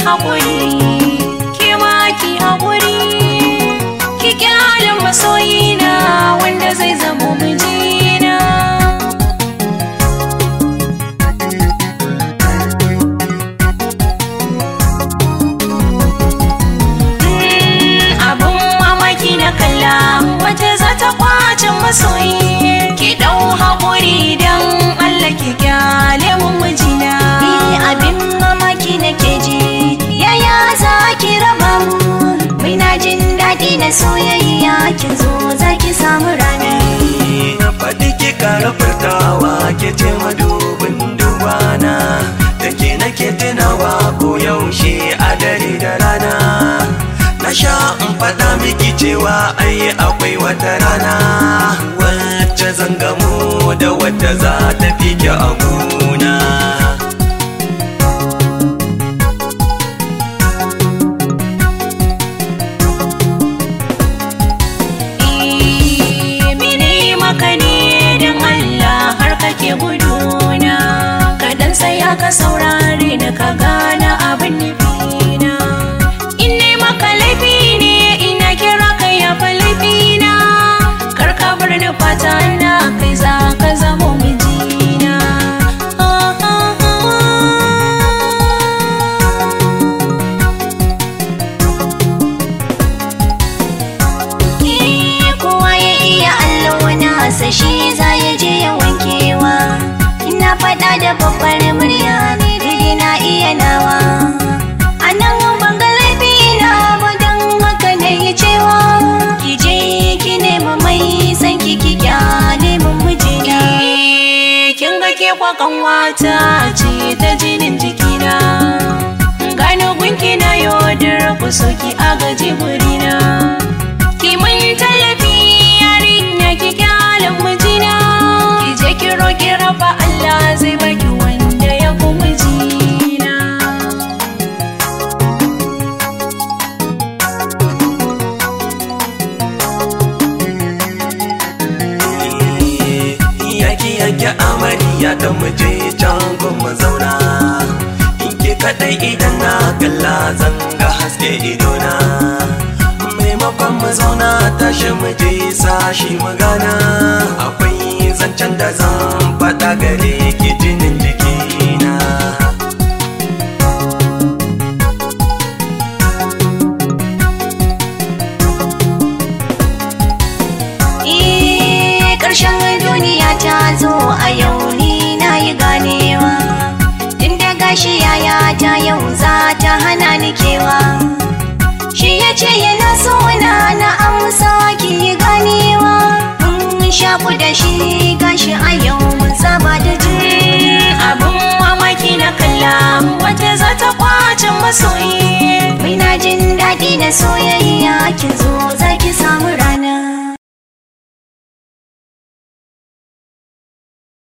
haƙuri ke ma ki haƙuri ki kyalin masoyina wanda zai zamo mijina abun mamaki na kalla wata za ta kwacin masoyi ki ɗau haƙuri don Allah ki kyale mun mijina Ni abin mamaki nake ji yaya za ki raba mu Muna jin daɗi na soyayya kin zo za ki samu rani faɗi ki kara furtawa ke ce madubin dubana da ke nake tunawa ko yaushe a dare da rana na sha in faɗa miki cewa ai akwai wata rana wacce zan gamu da wadda za ta fi ki a gona mene maka ne don Allah har kake guduna kaɗan saya ka saurare ni ka gane abin nufina in ne maka laifi ne ina kira ka yafa laifina kar ka bar ni fata na kai za ka zamo mijina Ah, ah, ah. Eh, kowa ya iya allo na hasa shi za ya je ya wankewa ina faɗa da babbar murya ne dai na iya nawa a nan ban ga laifi na ba don haka na yi cewa ki je ki nema mai san ki ki kyale mun mijina kin ga ke kwakan wata ce ta jinin jikina gano gunki na yodar ku soki a gaji burina ki mun tallafi yarinya ki kyalin mijina ki je ki roki raba Allah zai baki wanda ya fi mijina yaki yaki amarya da muje can gun mu zauna in ke kadai idan na kalla zan ga haske idona maimakon mu zauna tashi mu je sashi mu gana akwai zancen da zan faɗa gare ki jinin jikina Eh, ƙarshen duniya ta zo a yau ni na yi ganewa tun da gashi yaya ta yau za ta hana ni kewa shi ya ce yana so na na amsa ki yi ganewa mun shaku da shi gashi a yau mun saba da juna abun mamaki na kalla wata za ta kwacin masoyi Muna jin daɗi na soyayya